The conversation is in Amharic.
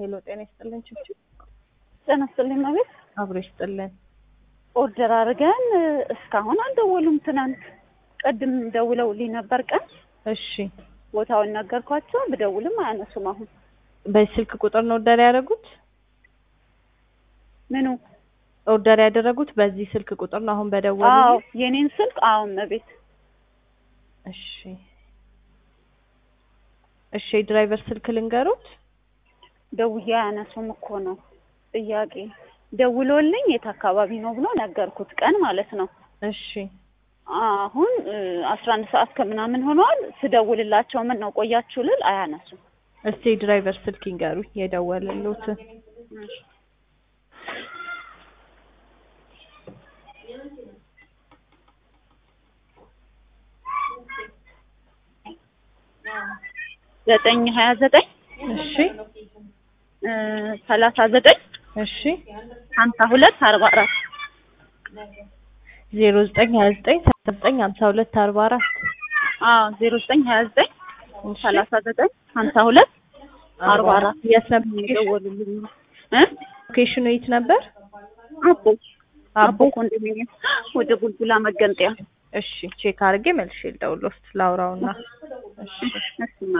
ሄሎ ጤና ይስጥልን ችብች ጤና ይስጥልኝ ማለት አብሮ ይስጥልን። ኦርደር አድርገን እስካሁን አልደወሉም። ትናንት ቅድም ደውለውልኝ ነበር ቀን እሺ ቦታውን ነገርኳቸው። ብደውልም አያነሱም። አሁን በዚህ ስልክ ቁጥር ነው ኦርደር ያደረጉት? ምኑ? ኦርደር ያደረጉት በዚህ ስልክ ቁጥር ነው አሁን አዎ በደወሉ? የኔን ስልክ አሁን መቤት እሺ እሺ የድራይቨር ስልክ ልንገሩት? ደውዬ አያነሱም እኮ ነው ጥያቄ። ደውሎልኝ የት አካባቢ ነው ብሎ ነገርኩት፣ ቀን ማለት ነው። እሺ አሁን አስራ አንድ ሰዓት ከምናምን ሆኗል። ስደውልላቸው ምን ነው ቆያችሁ ልል አያነሱም። እስቲ የድራይቨር ስልክ ይንገሩኝ የደወለሉትን። ዘጠኝ ሀያ ዘጠኝ እሺ ሰላሳ ዘጠኝ እሺ ሀምሳ ሁለት አርባ አራት ዜሮ ዘጠኝ ሀያ ዘጠኝ ሰላሳ ዘጠኝ ሀምሳ ሁለት አርባ አራት አዎ ዜሮ ዘጠኝ ሀያ ዘጠኝ ሰላሳ ዘጠኝ ሀምሳ ሁለት አርባ አራት የት ነበር የደወሉልኝ እ ሎኬሽኑ የት ነበር? አቦ አቦ ኮንዶሚኒየም ወደ ቡልቡላ መገንጠያ እሺ ቼክ አድርጌ መልሼ ልደውል ውስጥ ላውራውና እሺ እሺ